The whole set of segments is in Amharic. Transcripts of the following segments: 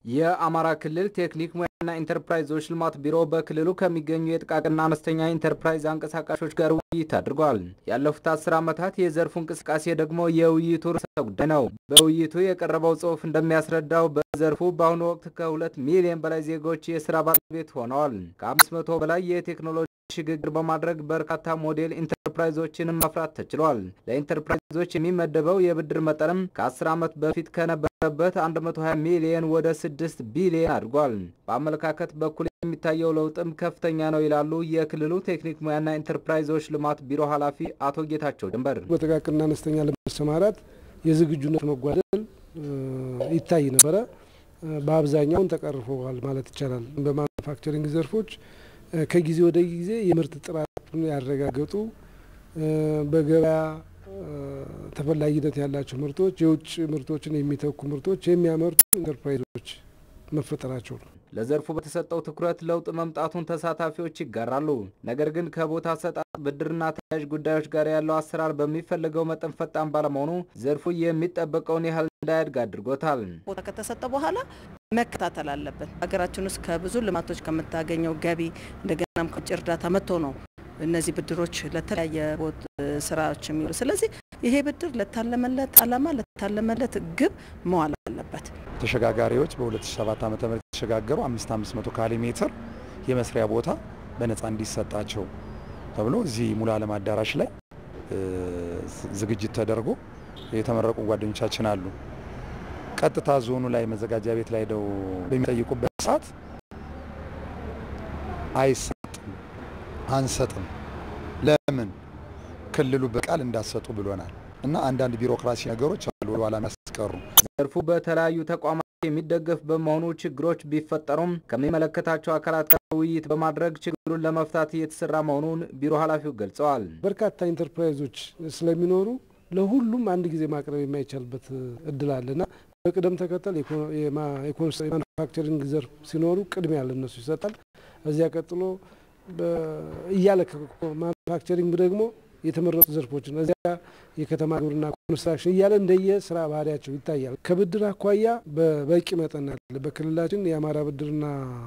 የአማራ ክልል ቴክኒክ ሙያና ኢንተርፕራይዞች ልማት ቢሮ በክልሉ ከሚገኙ የጥቃቅንና አነስተኛ ኢንተርፕራይዝ አንቀሳቃሾች ጋር ውይይት አድርጓል። ያለፉት አስር ዓመታት የዘርፉ እንቅስቃሴ ደግሞ የውይይቱ ርዕሰ ጉዳይ ነው። በውይይቱ የቀረበው ጽሑፍ እንደሚያስረዳው በዘርፉ በአሁኑ ወቅት ከሁለት ሚሊዮን በላይ ዜጎች የስራ ባለቤት ሆነዋል። ከአምስት መቶ በላይ የቴክኖሎጂ ሽግግር በማድረግ በርካታ ሞዴል ኢንተርፕራይዞችንም ማፍራት ተችሏል። ለኢንተርፕራይዞች የሚመደበው የብድር መጠንም ከ10 ዓመት በፊት ከነበረበት 120 ሚሊዮን ወደ 6 ቢሊዮን አድጓል። በአመለካከት በኩል የሚታየው ለውጥም ከፍተኛ ነው ይላሉ የክልሉ ቴክኒክ ሙያና ኢንተርፕራይዞች ልማት ቢሮ ኃላፊ አቶ ጌታቸው ድንበር። በጥቃቅንና አነስተኛ ለመሰማራት የዝግጁነት መጓደል ይታይ ነበረ። በአብዛኛውን ተቀርፈዋል ማለት ይቻላል። በማኑፋክቸሪንግ ዘርፎች ከጊዜ ወደ ጊዜ የምርት ጥራቱን ያረጋገጡ በገበያ ተፈላጊነት ያላቸው ምርቶች የውጭ ምርቶችን የሚተኩ ምርቶች የሚያመርቱ ኢንተርፕራይዞች መፈጠራቸው ነው። ለዘርፉ በተሰጠው ትኩረት ለውጥ መምጣቱን ተሳታፊዎች ይጋራሉ። ነገር ግን ከቦታ አሰጣጥ፣ ብድርና ተያያዥ ጉዳዮች ጋር ያለው አሰራር በሚፈልገው መጠን ፈጣን ባለመሆኑ ዘርፉ የሚጠበቀውን ያህል እንዳያድግ አድርጎታል። ቦታ ከተሰጠ በኋላ መከታተል አለብን። ሀገራችን ውስጥ ከብዙ ልማቶች ከምታገኘው ገቢ እንደገናም ከውጭ እርዳታ መጥቶ ነው እነዚህ ብድሮች ለተለያየ ስራዎች የሚውሉ። ስለዚህ ይሄ ብድር ለታለመለት ዓላማ ለታለመለት ግብ መዋል አለበት። ተሸጋጋሪዎች በ2007 ዓ ም የተሸጋገሩ 5500 ካሬ ሜትር የመስሪያ ቦታ በነፃ እንዲሰጣቸው ተብሎ እዚህ ሙሉ ዓለም አዳራሽ ላይ ዝግጅት ተደርጎ የተመረቁ ጓደኞቻችን አሉ። ቀጥታ ዞኑ ላይ መዘጋጃ ቤት ላይ ደው በሚጠይቁበት ሰዓት አይሰጥም፣ አንሰጥም። ለምን ክልሉ በቃል እንዳሰጡ ብሎናል። እና አንዳንድ ቢሮክራሲ ነገሮች አሉ ወደ ኋላ የሚያስቀሩ። ዘርፉ በተለያዩ ተቋማት የሚደገፍ በመሆኑ ችግሮች ቢፈጠሩም ከሚመለከታቸው አካላት ጋር ውይይት በማድረግ ችግሩን ለመፍታት እየተሰራ መሆኑን ቢሮ ኃላፊው ገልጸዋል። በርካታ ኢንተርፕራይዞች ስለሚኖሩ ለሁሉም አንድ ጊዜ ማቅረብ የማይቻልበት እድል አለና በቅደም ተከተል የማኑፋክቸሪንግ ዘርፍ ሲኖሩ ቅድሚያ ለነሱ ይሰጣል። እዚያ ቀጥሎ እያለ ማኑፋክቸሪንግ ደግሞ የተመረጡ ዘርፎችን እዚያ የከተማ ግብርና ኮንስትራክሽን እያለ እንደየ ስራ ባህሪያቸው ይታያል። ከብድር አኳያ በበቂ መጠን አለ። በክልላችን የአማራ ብድርና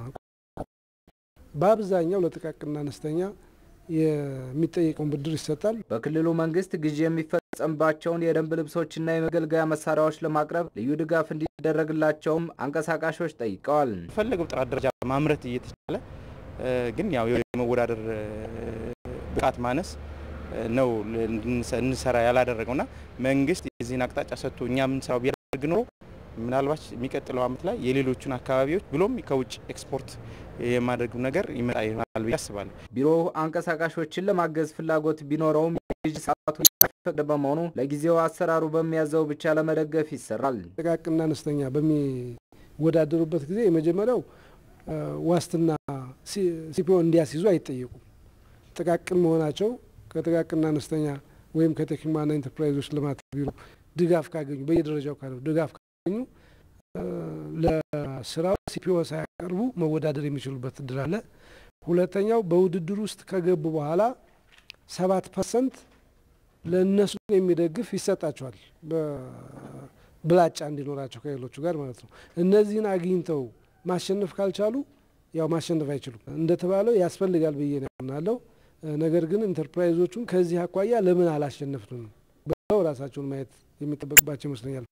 በአብዛኛው ለጥቃቅንና አነስተኛ የሚጠየቀውን ብድር ይሰጣል። በክልሉ መንግስት ግዢ የሚፈጸምባቸውን የደንብ ልብሶችና የመገልገያ መሳሪያዎች ለማቅረብ ልዩ ድጋፍ እንዲደረግላቸውም አንቀሳቃሾች ጠይቀዋል። ፈለገው ጥራት ደረጃ ማምረት እየተቻለ ግን ያው የመወዳደር ብቃት ማነስ ነው እንሰራ ያላደረገውና መንግስት የዚህን አቅጣጫ ሰጥቶ እኛ የምንሰራው ቢያደርግ ኖሮ ምናልባት የሚቀጥለው ዓመት ላይ የሌሎቹን አካባቢዎች ብሎም ከውጭ ኤክስፖርት የማድረጉ ነገር ይመጣ ይሆናል ብዬ አስባለሁ። ቢሮው አንቀሳቃሾችን ለማገዝ ፍላጎት ቢኖረውም የግዢ ሰዓቱ ያልፈቀደ በመሆኑ ለጊዜው አሰራሩ በሚያዘው ብቻ ለመደገፍ ይሰራል። ጥቃቅንና አነስተኛ በሚወዳደሩበት ጊዜ የመጀመሪያው ዋስትና ሲፒኦ እንዲያስይዙ አይጠየቁም። ጥቃቅን መሆናቸው ከጥቃቅንና አነስተኛ ወይም ከቴክኒክ ሙያና ኢንተርፕራይዞች ልማት ቢሮ ድጋፍ ካገኙ በየደረጃው ካለ ድጋፍ ካገኙ ለስራው ሲፒኦ ሳያቀርቡ መወዳደር የሚችሉበት እድል አለ። ሁለተኛው በውድድር ውስጥ ከገቡ በኋላ ሰባት ፐርሰንት ለእነሱ የሚደግፍ ይሰጣቸዋል፣ ብላጫ እንዲኖራቸው ከሌሎቹ ጋር ማለት ነው። እነዚህን አግኝተው ማሸነፍ ካልቻሉ ያው ማሸነፍ አይችሉም። እንደተባለው ያስፈልጋል ብዬ ነው ያምናለው። ነገር ግን ኢንተርፕራይዞቹን ከዚህ አኳያ ለምን አላሸነፍንም ብለው ራሳቸውን ማየት የሚጠበቅባቸው ይመስለኛል።